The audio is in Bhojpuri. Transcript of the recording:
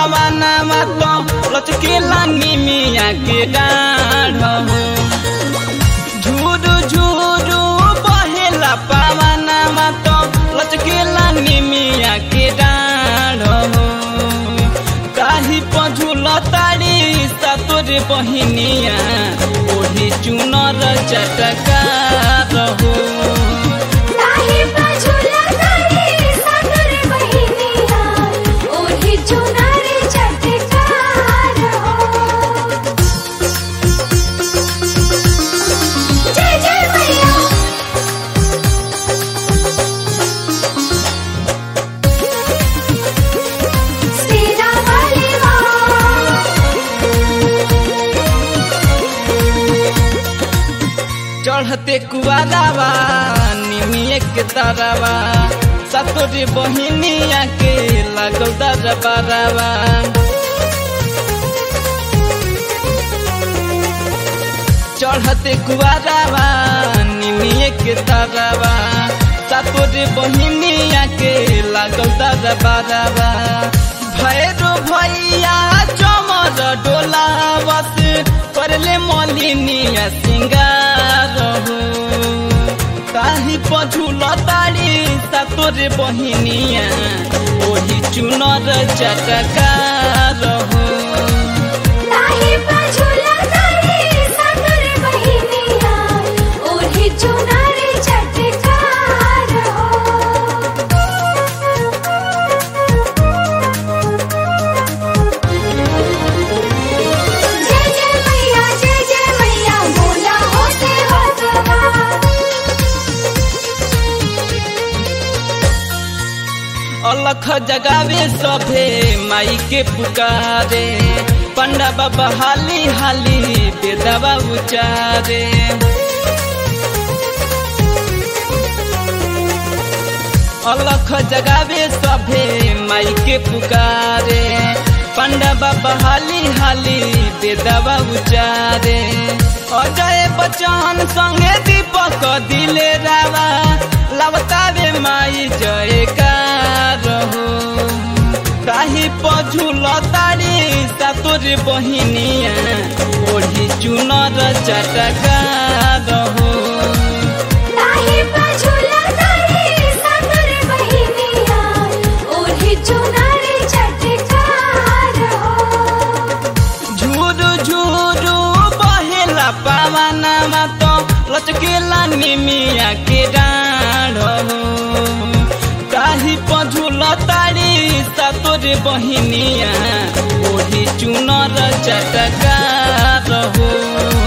पावाना तो लचकेला निमिया के डाढ़ हो झूरू झूरू बहेला पावाना तो लचकेला निमिया के डाढ़ हो काही पझुल तारी सतोर बहिनिया ओढ़ी चुनर चटका रहो ताही पझुला तारी सागर बहिनिया ओढ़ी चुनर चटकार हो जय जय मैया सेरा वाली माँ चढ़ते कुआरावा निमिए के तारावा सतोरे बहिनिया के लागल दरबारावा चढ़ते कुआरावा निमिए के तारावा सतोरे बहिनिया के लागल दरबारावा भैरो भैया चमर डोला बस करले मलिनिया सिंगार हो ताही पझुल तारी सतोरे बहिनिया ओही चुनर चटकार हो ताही पझुला तारी सागर बहिनिया ओढ़ी चुनर चटकार हो जय जय मैया जय जय मैया बोला हो से भगवा अलख जगावे सभे माई के पुकारे पंडा बाबा हाली हाली बेदवा उचारे अलख जगावे सभे माई के पुकारे पंडा बाबा हाली हाली बेदवा उचारे अजय बच्चन संगे दीपक दिले रावा लवतावे माई जयकार हो काही पझुल तारी सतोर बहिनिया ओढ़ी चुनर चटकार हो ताही पझुला तारी सागर बहिनिया ओढ़ी चुनर चटकार हो झूरू झूरू बहेला पावाना तो लचकेला निमिया के डाढ़ हो काही पझुल तारी सतोर बहिनिया ओढ़ी चुनर चटकार हो